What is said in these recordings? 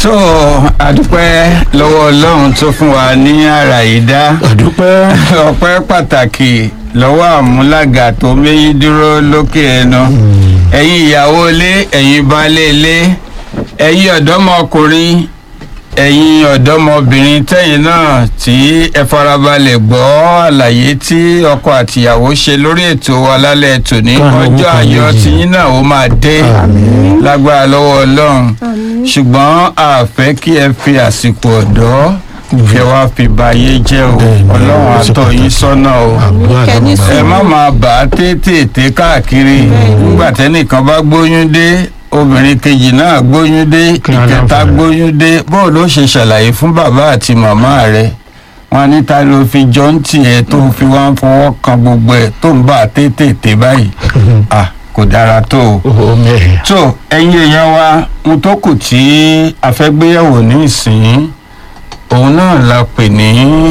tó àdúpẹ́ lọ́wọ́ ọlọ́run tó fún wa ní àrà yìí dá àdúpẹ́ ọpẹ́ pàtàkì lọ́wọ́ àmúlàgà tó méyí dúró lókè ẹnu ẹ̀yin ìyàwó ilé ẹ̀yin baálé ilé ẹ̀yin ọ̀dọ́mọkùnrin ẹ̀yin ọ̀dọ́mọbìnrin tẹ̀yin náà tí ẹ farabalẹ̀ gbọ́ àlàyé tí ọkọ àtìyàwó ṣe lórí ètò wa lálẹ́ tòní Káàánú ọjọ́ kan ayọ̀ méjì. tiyín náà ó máa dé Àmín. lágbára lọ́wọ́ ọlọ́run ṣùgbọ́n a fẹ́ kí ẹ fi àsìkò ọ̀dọ́ kí ẹ wá fi báyé jẹ́ o Bẹ́ẹ̀ni, ọlọ́run ó ṣe àtọ̀ yín pàtàkì. sọ́nà o àdúrà Kẹ́ni lọ́wọ́ sùn. ẹ má máa bà á tètè káàkiri nígbà tẹ́nìkan bá gbóyún dé obìnrin kejì náà gbóyún dé Kí á ìkẹta láǹfààní. gbóyún dé bóò ló ṣe ṣàlàyé fún bàbá àti màmá rẹ wọn ní ta ló fi jọ ń tiẹ̀ tó fi wá ń fọwọ́ kan gbogbo ẹ̀ tó ń bà á tètè báyìí à kò dára tó o ó mẹ́rin. tó ẹ̀yin èèyàn wa ohun tó kù tí a fẹ́ gbéyàwó ní ìsìn òun náà la pè ní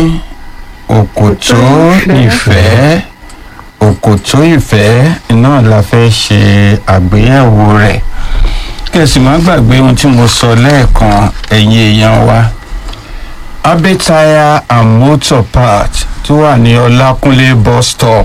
òkòtó ìfẹ́ òkòtó ìfẹ́ náà la fẹ́ ṣe àgbéyẹ̀wò rẹ̀ kẹ̀sì má gbàgbé ohun tí mo sọ lẹ́ẹ̀kan ẹ̀yin èèyàn wa abe tire and motor part tó wà ní ọlákúnlé bus stop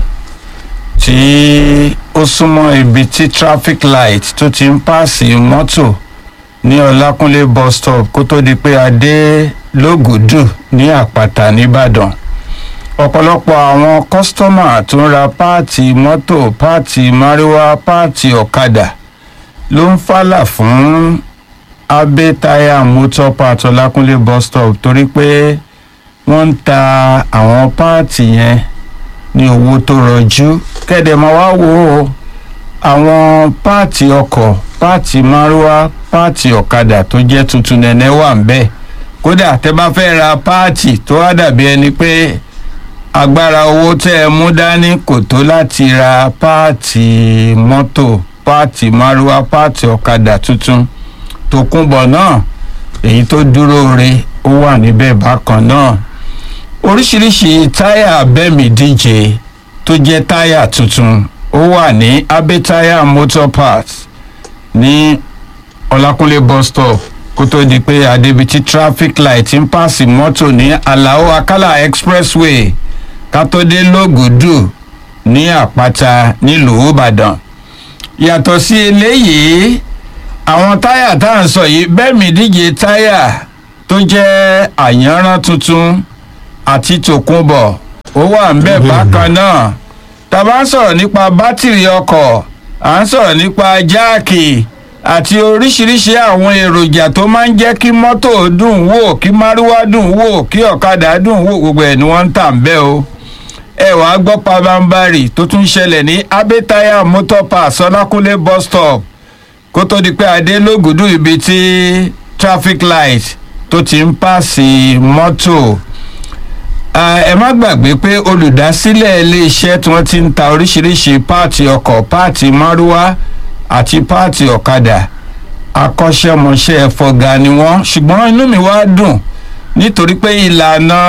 tí ó súnmọ́ ibi tí traffic light tó ti ń pààsì mọ́tò ní ọlákúnlé bus stop kó tó di pé a dé lógùdù ní àpáta nìbàdàn ọ̀pọ̀lọpọ̀ àwọn kọ́sítọ́mà tó ń ra páàtì mọ́tò páàtì máríwá páàtì ọ̀kadà ló ń fàlà fún abe tire motor part ọlákúnlé bus stop torí pé wọ́n ń ta àwọn páàtì yẹn ní owó tó rọjú kẹ́dẹ̀ máa wá wo àwọn páàtì ọkọ̀ páàtì márúwá páàtì ọ̀kadà tó jẹ́ tuntun nẹ̀nẹ́ wà ń bẹ̀ kódà tẹ́ bá fẹ́ ra páàtì tó wá dàbí ẹni pé agbára owó tẹ́ ẹ mú dání kò tó láti ra páàtì mọ́tò páàtì márúwá páàtì ọ̀kadà tuntun tòkunbọ̀ náà èyí tó dúró re ó wà níbẹ̀ bákan náà oríṣiríṣi táyà bẹ́ẹ̀mì díje tó jẹ́ táyà tuntun ó wà ní abẹ́táyà motor parts ní ọlákúnlé bus stop kó tó di pé adébítí traffic light ń pàṣẹ mọ́tò ní alao akala expressway ká tó dé lógùdù ní àpáta nílùú ìbàdàn yàtọ̀ sí eléyìí àwọn táyà tá à ń sọ yìí bẹ́ẹ̀mì díje táyà tó jẹ́ àyànrán tuntun àti tòkunbọ̀ ó wà ń bẹ̀ bákan náà tá a bá ń sọ̀rọ̀ nípa bátìrì ọkọ̀ à ń sọ̀rọ̀ nípa jáàkì àti oríṣiríṣi àwọn èròjà tó máa ń jẹ́ kí mọ́tò dùn wò kí márúwá dùn wò kí ọ̀kadà dùn wò gbogbo ẹ̀ ni wọ́n ń tà ń bẹ́ o ẹ wàá gbọ́ pabambarì tó tún ṣẹlẹ̀ ní abẹ́táyà motor pass ọlákúnlé bus stop kó tó di pé adé lógùdù ibi tí traffic light tó ti ń pàṣẹ mọ́tò Ah, ẹ má gbàgbé pé olùdásílẹ̀ iléeṣẹ́ tí wọ́n ti ń ta oríṣiríṣi páàtì ọkọ̀ páàtì márúwá àti páàtì ọ̀kadà akọ́ṣẹ́mọṣẹ́ fọ̀gà ni wọ́n ṣùgbọ́n inú mi wá dùn nítorí pé ìlànà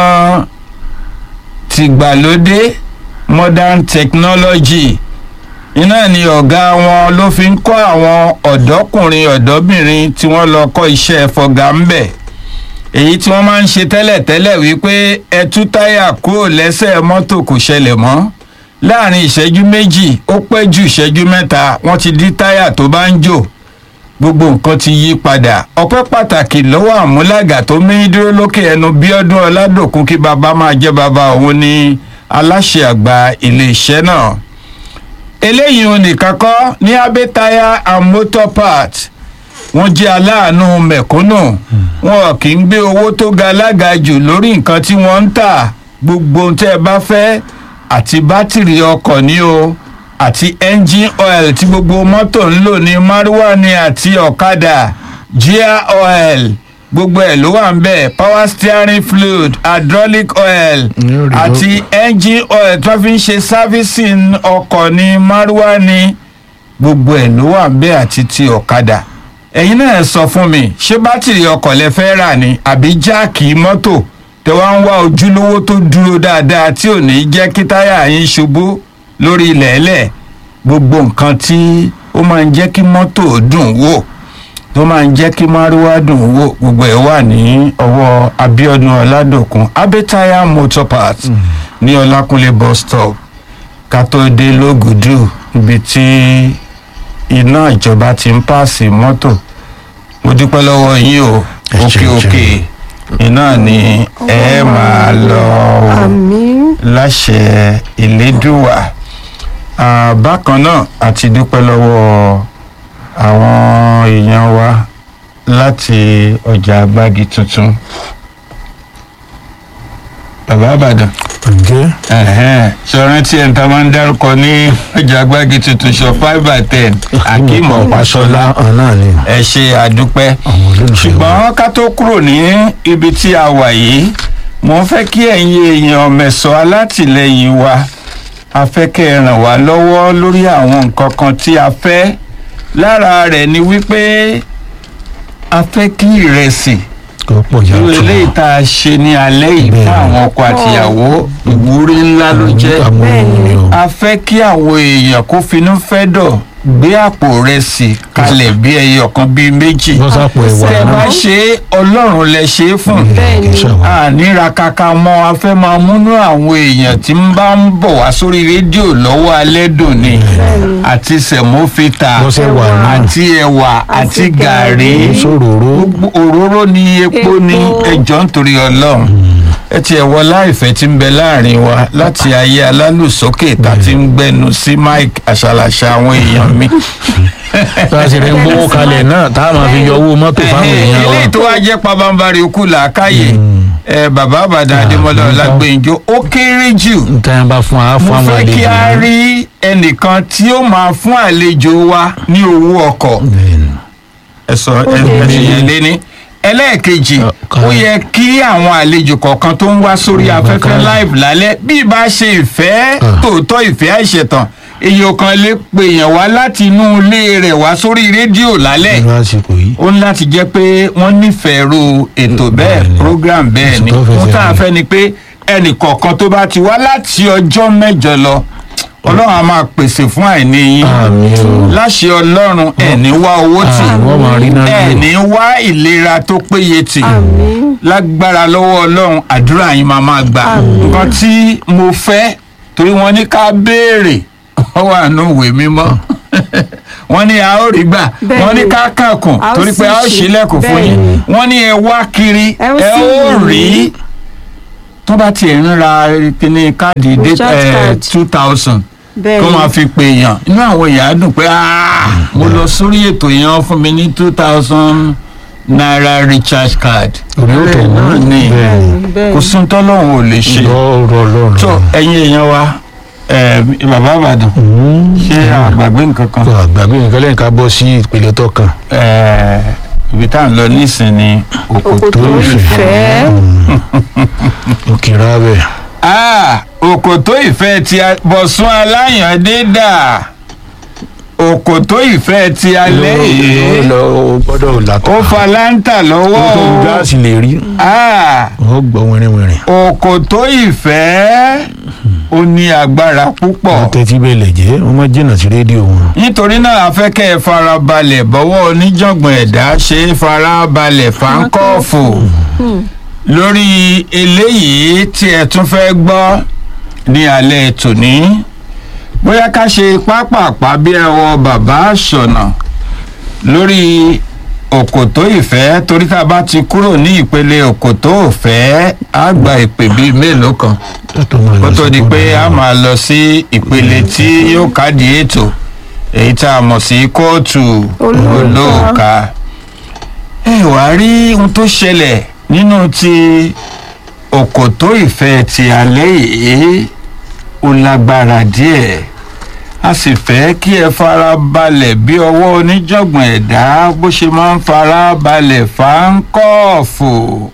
tìgbàlódé modern technology iná ni ọ̀gá wọn ló fi ń kọ́ àwọn ọ̀dọ́kùnrin ọ̀dọ́bìnrin tí wọ́n lọ kọ́ iṣẹ́ fọ̀gà ń bẹ̀ èyí tí wọ́n máa ń ṣe tẹ́lẹ̀tẹ́lẹ̀ wípé ẹ tú táyà kúrò lẹ́sẹ̀ mọ́tò kò ṣẹlẹ̀ mọ́ láàrin ìṣẹ́jú méjì ó pẹ́ ju ìṣẹ́jú mẹ́ta wọ́n ti dí táyà tó bá ń jò gbogbo nǹkan ti yí padà ọpẹ́ pàtàkì lọ́wọ́ àmúlàgà tó méyín dúró lókè ẹnu bíọ́dún ọládòkun kí bàbá máa jẹ́ bàbá òun ní aláṣẹ àgbà iléeṣẹ́ náà eléyìí òun nìkan kọ́ ní abẹ́ táyà and motor parts wọ́n jẹ́ aláàánú mẹ̀kúnnù wọn kì í gbé owó tó ga lága jù lórí nǹkan tí wọ́n ń tà gbogbo ohun tẹ́ ẹ bá fẹ́ àti bátìrì ọkọ̀ ní o àti engine oil tí gbogbo mọ́tò ń lò ní márúwá ni àti ọ̀kadà gear oil gbogbo ẹ̀ ló wà ń bẹ̀ power steering fluid hydraulic oil Ní òrìbó. àti engine oil tó fi ń ṣe servicing ọkọ̀ ní márúwá ni gbogbo ẹ̀ ló wà ń bẹ̀ àti ti ọ̀kadà ẹ̀yin náà sọ fún mi ṣé bátìrì ọkọ̀ lẹ fẹ́ rà ni àbí jáàkì mọ́tò tẹ wá ń wá ojúlówó tó dúró dáadáa tí ò ní jẹ́ kí táyà yín ṣubú lórí ilẹ̀ẹ́lẹ̀ gbogbo nǹkan tí ó máa ń jẹ́ kí mọ́tò dùn wò tó máa ń jẹ́ kí márúwá dùn wò gbogbo ẹ̀ wà ní ọwọ́ abiodun ọládòkun abẹ́táyà motor parts ní ọlákúnlé bus stop ká tó dé lógùdù ibi tí iná ìjọba ti ń pààsì mọ́tò mo dúpẹ́ lọ́wọ́ yín o Ẹ òkè ṣeun, òkè iná ni ẹ máa lọ o àmín láṣẹ ìlédùwà Ah, bákan náà àti dúpẹ́ lọ́wọ́ àwọn èèyàn wa láti ọjà agbági tuntun bàbá àbàdàn ǹjẹ́ ṣọ̀rẹ́ tí ẹ̀ńtà máa ń dárúkọ ní ọjà agbági tuntun ṣọ five by ten akeem ọ̀páṣọlá náà ni ẹ ṣe àdúpẹ́ àwọn olólùfẹ́ wa. ṣùgbọ́n ká tó kúrò ní ibi tí a wà yìí mo ń fẹ́ kí ẹ̀yin èèyàn mẹ̀sọ́ alátìlẹyìn wa a fẹ́ kẹ́ ẹ ràn wá lọ́wọ́ lórí àwọn nǹkan kan tí a fẹ́ lára rẹ̀ ni wípé a fẹ́ kí ìrẹsì kò pọ̀ irú yàtọ̀ eléyìí tá a ṣe ní alẹ́ yìí fún Bẹ́ẹ̀ni. àwọn ọkọ àtìyàwó ìwúrí ńlá ló jẹ́ àwọn Bẹ́ẹ̀ni. ènìyàn a fẹ́ kí àwọn èèyàn kó finú fẹ́ dọ̀ gbé àpò rẹsì kalẹ̀ bí ẹyọ kan bíi méjì wọ́n sápò ẹ̀wà tẹ bá náà ṣe é ọlọ́run lẹ ṣe é fún Bẹ́ẹ̀ni. kì í ṣàwọn. àníra kaka mọ a fẹ́ máa múnú àwọn èèyàn tí ń bá ń bọ̀ wá sórí rédíò lọ́wọ́ alẹ́ dùn ni àti sẹ̀mófìtà Wọ́n ṣe wà náà. àti ẹ̀wà àti Àti gàrí gàrí. sòròró gbogbo òróró ni epo ní Epo. ẹjọ́ nítorí ọlọ́run ẹ tiẹ̀ wọ láìfẹ́ tí ń bẹ láàrin wa láti ayé alálùsókè tá a ti ń gbẹnu sí mike àṣàlàṣà àwọn èèyàn mi. tá a sì rẹ̀ ń gbówó kalẹ̀ náà tá a máa fi yọ owó mọ́tò fáwọn èèyàn wa eléyìí tó wá jẹ́ pabambari okú làákàyè ẹ bàbá àbàdàn adémọlá Ah, ọlágbèǹjọ ó kéré jù níta yẹn bá fún wa fún mo àwọn fẹ́ kí àlejò a náà. rí ẹnìkan tí ó máa fún àlejò wa ní owó ọkọ̀ Bẹ́ẹ̀ni. ẹ sọ ẹ ẹ ṣe yẹn léní ẹlẹ́ẹ̀kejì Ọ̀kan. ó yẹ kí àwọn àlejò kọ̀ọ̀kan tó ń wá sórí afẹ́fẹ́ live lálẹ́ bí ìbá ṣe ìfẹ́ Ah. tòótọ́ ìfẹ́ àìṣẹ̀tàn èyí kan lè pè yàn wá láti inú ilé rẹ̀ wá sórí rédíò lálẹ́ irú àsìkò yìí ó ní láti jẹ́ pé wọ́n nífẹ̀ẹ́ ru ètò bẹ́ẹ̀ Bẹ́ẹ̀ni. program bẹ́ẹ̀ ni Ètò tó fẹsẹ̀ ohun tá a rìn. fẹ́ ni pé ẹnì kọ̀ọ̀kan tó bá ti wá láti ọjọ́ mẹ́jọ lọ ọlọ́run á máa pèsè fún àìní yín àmì o láṣẹ ọlọ́run ẹ̀ní wá owó tì Ah, wọ́n máa rí náà lò. ẹ̀ní wá ìlera tó péye tì àmín lágbára lọ́wọ́ ọlọ́run àdúrà yín máa máa gbà nǹkan tí mo fẹ́ torí wọ́n ní ká béèrè wọ́n wà nù ìwé mímọ́ wọ́n ní a ó rí gbà Bẹ́ẹ̀ni. wọ́n ní ká kàkùn A ó torí pé a ó sì ṣí. ṣílẹ̀kùn fún yín Bẹ́ẹ̀ni. wọ́n ní ẹ wá kiri Ẹ ó ẹ sì ó rí rí. tó bá tiẹ̀ ń ra kíní káàdì Recharge card. two thousand bẹ́ẹ̀ kó ni máa fi pè yàn inú àwọn èèyàn á dùn pé "Ah, mo lọ sórí ètò yẹn wọ́n fún mi ní two thousand naira recharge card. orí ó tó náà wọ́n ni bẹ́ẹ̀ni bẹ́ẹ̀ kò ni sún tọ́lọ́hún ò lè ṣe. lọ́rọ̀ lọ́rọ̀ tó ẹ̀yin èèyàn wa ẹ̀, bàbá àbàdàn ṣé àgbàgbé nǹkan kan kò àgbàgbé nǹkan lẹ́yìn ká bọ́ sí ìpele tó kàn ẹ̀, ibi tá à ń lọ nísìnyí òkòtó òkòtó ìfẹ́ òkè rábẹ̀ Ah, òkòtó ìfẹ́ ti a- bọ̀sún aláyàndé dà òkòtó ìfẹ́ ti alẹ́ yìí lọ gbọ́dọ̀ làtọ̀ ó fa láńtà ó tó lọ́wọ́ gáàsì lè rí Ah, ó gbọ́ wẹ́rẹ́wẹ́rẹ́ òkòtó ìfẹ́ ó ní agbára púpọ̀ ó tẹ́tí bẹ́ẹ̀ lẹ̀ jẹ́ wọ́n má jìnnà sí rédíò wọn. nítorí náà a fẹ́ kẹ́ ẹ farabalẹ̀ bọ́wọ́ oníjàngbọ̀n ẹ̀dá ṣe é farabalẹ̀ fáńkọ́ọ̀fù lórí eléyìí tí ẹ tún fẹ́ gbọ́ ní alẹ́ tòní bóyá ká ṣe pápápá bí ẹwọ bàbá àṣọnà lórí òkòtó ìfẹ́ torí ká bá ti kúrò ní ìpele òkòtó òfẹ́ á gba ìpè bíi mélòó kan kó tó di pé a máa lọ sí ìpele tí yóò kádìí ètò èyí tá a mọ̀ sí kóòtù Olóòka. olóòka ẹ wá rí ohun tó ṣẹlẹ̀ nínú ti òkòtó ìfẹ́ ti alẹ́ yìí ó lágbára díẹ̀ a sì fẹ́ kí ẹ fara balẹ̀ bí ọwọ́ oníjọ̀gbọ̀n ẹ̀dá bó ṣe máa ń fara balẹ̀ fáńkọ́ọ̀fù.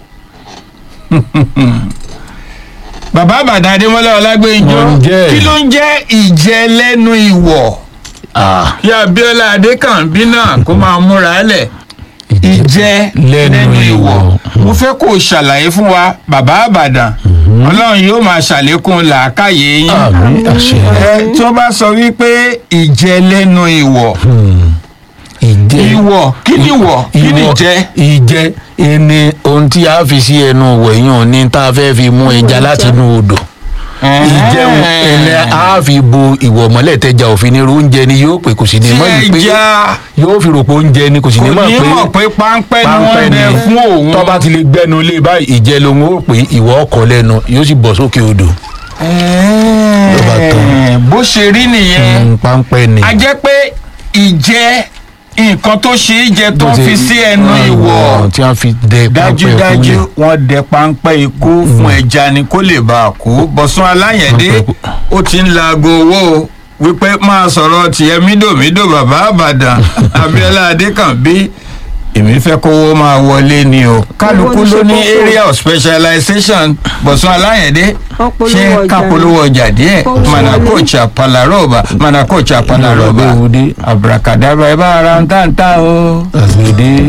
bàbá àbàdàn adémọlá ọlágbèjọ Wọ́n ń jẹ́. kí ló ń jẹ́ ìjẹ lẹ́nu ìwọ̀ kí abiola adékànbí náà kó máa múra lẹ̀ ìjẹ Lẹ́nu lẹ́nu ìwọ̀ ìwọ̀. mo fẹ́ kó o ṣàlàyé fún wa bàbá àbàdàn ọlọ́run yóò máa ṣàlékún làákàyè yín àmì àṣẹ ẹ tí wọ́n bá sọ wípé ìjẹ lẹ́nu ìwọ̀ Hmm. ìjẹ ìwọ̀ kí ni ìwọ̀ kí ni ìwọ- jẹ́ ìjẹ ẹni ohun tí a fi sí ẹnu wẹ̀yàn ní tá a fẹ́ fi mú ẹja láti inú odò ìjẹun ẹni a fi bo ìwọ̀ mọ́lẹ̀ tẹja òfin ní irú oúnjẹ ni yóò pè kò sì ní tí mọ̀ ní pé ẹja yóò fi rò pé oúnjẹ ni kò sì kò ní mọ̀ ní pé mọ̀ pé páńpẹ́ ni páńpẹ́ wọ́n ni bẹ fún òun tọ́ba ti lè gbẹnu lé báyìí ìjẹ lòun ó pè ìwọ ọkọ̀ lẹ́nu yóò sì bọ̀ sókè odò Ló bá tán. bó ṣe rí nìyẹn Mm, páńpẹ́ ni. a jẹ́ pé ìjẹ́ nǹkan tó ṣe é jẹ tó Bó ń ṣe- fi sí ẹnu ìwọ̀ tí wọ́n fi dẹ páńpẹ́ dájúdájú kúlẹ̀. wọ́n dẹ páńpẹ́ ikú fún ẹja ni kó lè bá a kú bọ̀sán aláyẹ̀dé Páńpẹ́ ikú. ó ti ń laago owó o, wípé máa sọ̀rọ̀ tiẹ̀ mídòmídò bàbá àbàdàn abiola adékànbí èmi fẹ́ kówó máa wọlé ni o kálukú Owó ní ló ní ṣe kókó. area of specialization bọ̀sán aláyẹ̀dé Wọ́n polówó ṣé ọjà ká ni. polówó ọjà díẹ̀ Kó wọlé. manakocha palaroba manakocha palaroba Ìrọ̀lẹ́ òde. abrakadabra ẹ bá ara ń tà ń tà o. àgbèdè.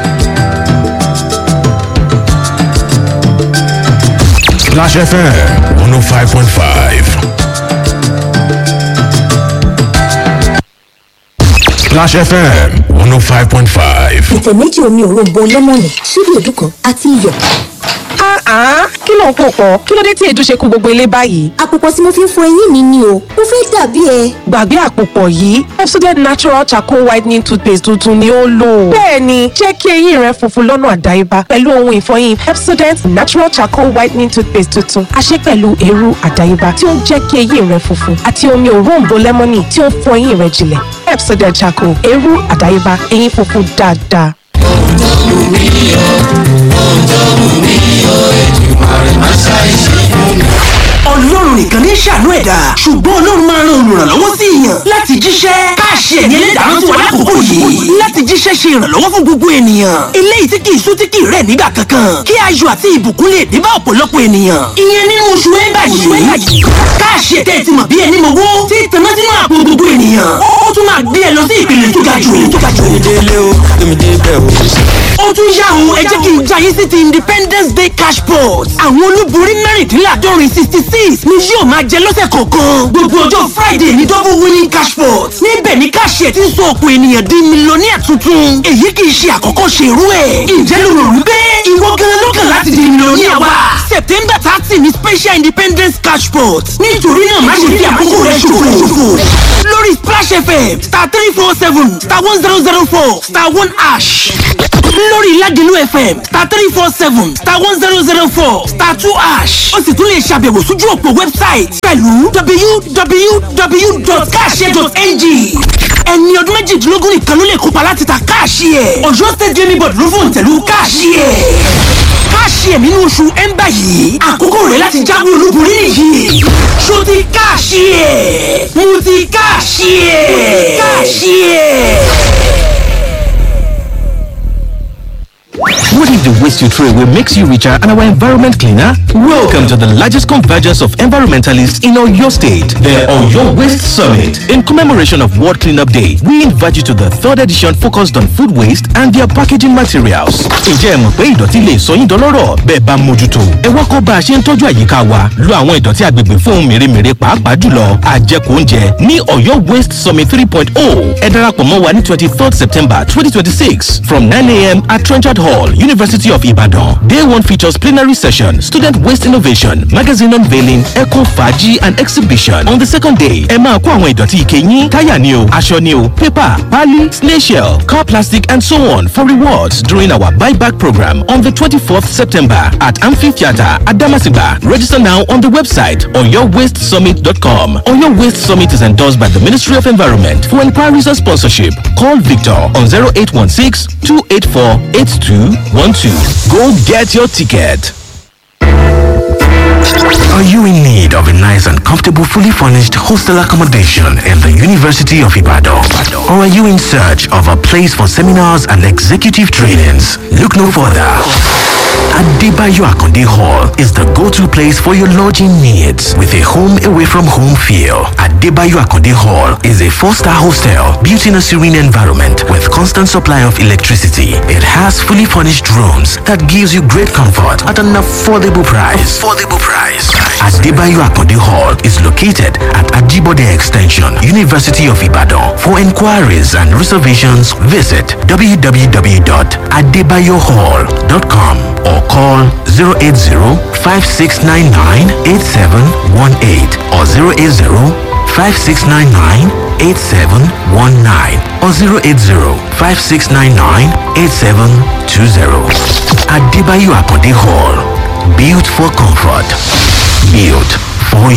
Splash FM 105.5. Splash FM 105.5. ìtẹ̀ méjì omi òróǹbó lẹ́mọ̀nì ṣíbí èédú kan àti iyọ̀. Ah, kí ló ń pò pọ̀? Kí ló dé tí èédú ṣe kún gbogbo ilé báyìí? àpòpọ̀ tí mo fi ń fọ eyín mi ni o mo fẹ́ dàbí ẹ. Gbàgbé àpòpọ̀ yìí, Pepsodent Natural Charcoal Whitening Toothpaste tuntun ni ó lò. Bẹ́ẹ̀ni, jẹ́ kí eyín rẹ funfun lọ́nà àdáyébá pẹ̀lú ohun ìfọyín Pepsodent Natural Charcoal Whitening Toothpaste tuntun. A ṣe pẹ̀lú eérú àdáyébá tí ó ń jẹ́ kí eyín rẹ funfun àti omi òróǹbó lẹ́mọ́nì tí ó ń fọ eyín rẹ jinlẹ̀. Pepsodent Charcoal, eérú àdáyébá, eyín funfun dáadáa. ọlọ́run nìkan ní ṣàánú ẹ̀dá ṣùgbọ́n ọlọ́run máa ran olùrànlọ́wọ́ sí èèyàn láti jíṣẹ́ káàṣì ẹ̀mí ẹlẹ́dàá tí wà lákòókò yìí láti jíṣẹ́ ṣe ìrànlọ́wọ́ fún gbogbo ènìyàn eléyìí tí kì í sú tí kì í rẹ̀ nígbà kankan kí ayọ̀ àti ìbùkún lè dé bá ọ̀pọ̀lọpọ̀ ènìyàn ìyẹn nínú oṣù ẹ̀bà yìí káàṣì ẹ̀tẹ́ ti mọ̀ bí ẹni mọ̀wó tí ìtàná sínú àpò gbogbo ènìyàn ó tún máa gbé ẹ lọ sí ìpele tó ga jù tó ga jù ó tún yá o ẹ jẹ́ kí n jayé sí ti independence day cash pot àwọn olúborí mẹ́rìndínláàdọ́rin sixty six ni yóò máa jẹ lọ́sẹ̀ kọ̀ọ̀kan gbogbo ọjọ́ friday ní double winning cash pot níbẹ̀ ni káṣíẹ̀ ti ń sọ ọ̀pọ̀ ènìyàn di mílíọ̀nìyà tuntun èyí kì í ṣe àkọ́kọ́ ṣe irú ẹ̀ ǹjẹ́ ló rò wípé ìwọ gan ló kàn láti di mílíọ̀nìyà wa september thirty ni special independence cash pot nítorí náà má ṣe fi àkókò rẹ ṣòfò lórí splash fm star three four seven star one zero zero four star one ash lórí Ládìlú FM star three four seven star one zero zero four star two ash ó sì tún lè ṣàbẹ̀wò sójú òpó wẹ́bsáìtì pẹ̀lú www.cash.ng ẹni ọdún méjìdínlógún nìkan ló lè kópa láti ta káàṣì ẹ̀ Ọ̀yọ́ state gaming board ló fòun tẹ̀lú káàṣì ẹ̀ káàṣì ẹ̀ nínú oṣù ẹ̀ńbà yìí àkókò rẹ̀ láti jáwé olúborí nìyí ṣó ti káàṣì ẹ̀ mo ti káàṣì ẹ̀ káàṣì ẹ̀. What if the waste you throw away makes you richer and our environment cleaner? Welcome to the largest convergence of environmentalists in Oyo State, the Oyo Waste Summit. In commemoration of World Cleanup Day, we invite you to the third edition focused on food waste and their packaging materials. Ǹjẹ́ ẹ mọ̀ pé ìdọ̀tí lè sọ yín dọlọ́rọ̀ bẹ́ẹ̀ bá mójútó? Ẹ wá kọ́ bá a ṣe ń tọ́jú àyíká wa, lo àwọn ìdọ̀tí agbègbè fún ohun mèremère pàápàá jùlọ àjẹkù oúnjẹ ní Oyo Waste Summit 3.0. Ẹ darapọ̀ mọ́ wa ní 23rd September 2026 from 9 a.m. at Trenchard Hall, University of Ibadan. Day one features plenary session, student waste innovation, magazine unveiling, eco faji and exhibition. On the second day, ẹ máa kó àwọn ìdọ̀tí ike yín, táyà ni o, aṣọ ni o, paper, pali, snail shell, car plastic and so on for rewards during our buyback program on the 24th September at Amphitheatre at Damasiba. Register now on the website oyowastesummit.com. Oyo Waste Summit is endorsed by the Ministry of Environment. For inquiries or sponsorship, call Victor on 0816 284 8212. Go get your ticket. Are you in need of a nice and comfortable, fully furnished hostel accommodation in the University of Ibadan? Or are you in search of a place for seminars and executive trainings? Look no further. Adebayo Akonde Hall is the go-to place for your lodging needs with a home away from home feel. Adebayo Akonde Hall is a four-star hostel built in a serene environment with constant supply of electricity. It has fully furnished rooms that gives you great comfort at an affordable price. Affordable price. Adebayo Akonde Hall is located at Ajibode Extension, University of Ibadan. For inquiries and reservations, visit www.adebayohall.com or call 080-5699-8718 or 080-5699-8719 or 080-5699-8720. Adebayo Akonde Hall. Built for comfort. Built for you.